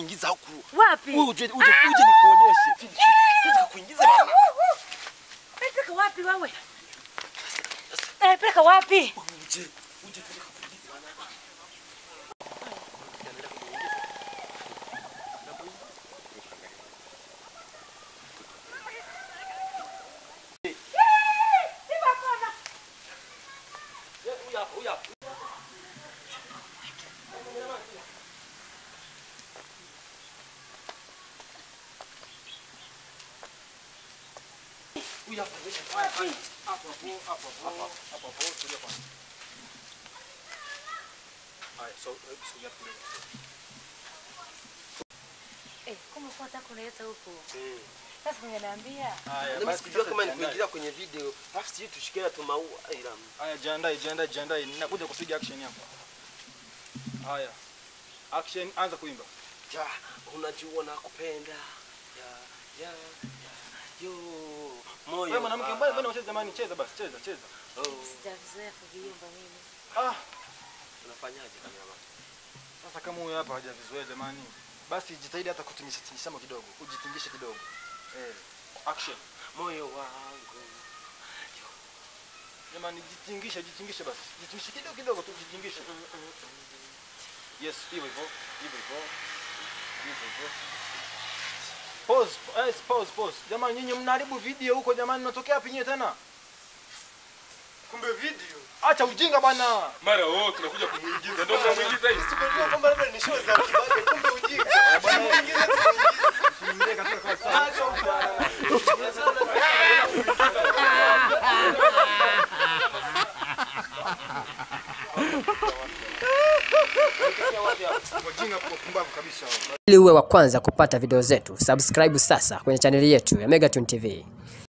kuingiza huku. Wapi? Wewe uje uje uje nikuonyeshe. Nataka kuingiza bana. Eh, Peleka wapi wewe? Eh, peleka wapi? Uje uje tunataka kuingiza bana. Huyu hapa, huyu hapa. Huyu hapa, huyu hapa. Hapo hapo hapo hapo hapo hapo tulia kwanza. Haya, so sogea kule. Eh, kama kwa nataka kunileta huku. Mm. Sasa ungeniambia. Haya, Mimi basi sikujua sasa kama ni jiandae. kuingiza kwenye video. Alafu sijui tushikie tu maua. Ila Haya, jiandae, jiandae, jiandae. Ninakuja kupiga action hapa. Haya. Action, anza kuimba. ja, unajua nakupenda. Ya ya ya. Yo, moyo. Wewe mwanamke, ah, mbona mbona unacheza jamani? Cheza basi, cheza, cheza. Oh, Sijazoea kuviimba mimi. Ah, unafanyaje kamera? sasa kama huyu hapa hajavizoea jamani. Basi jitahidi hata kutingisha tingisha kidogo. Ujitingishe kidogo. Eh, action. Moyo wangu. Jamani, jitingishe, jitingishe basi. Jitingishe kidogo kidogo tu, jitingishe. Yes, hivyo hivyo, hivyo hivyo. Hivyo hivyo. Pause, yes, pause, pause. Jamani, nyinyi mnaharibu video huko jamani, mnatokea wapi nyinyi tena? Kumbe video. Acha ujinga bwana. Mara wewe tunakuja kumuingiza. Ndio tunamuingiza hivi. Sikujua kwamba labda ni show za kibabe, kumbe ujinga. Kuingiza tu kuingiza. Wajinga pumbavu kabisa. Ili uwe wa kwanza kupata video zetu, subscribe sasa kwenye chaneli yetu ya Megatune TV.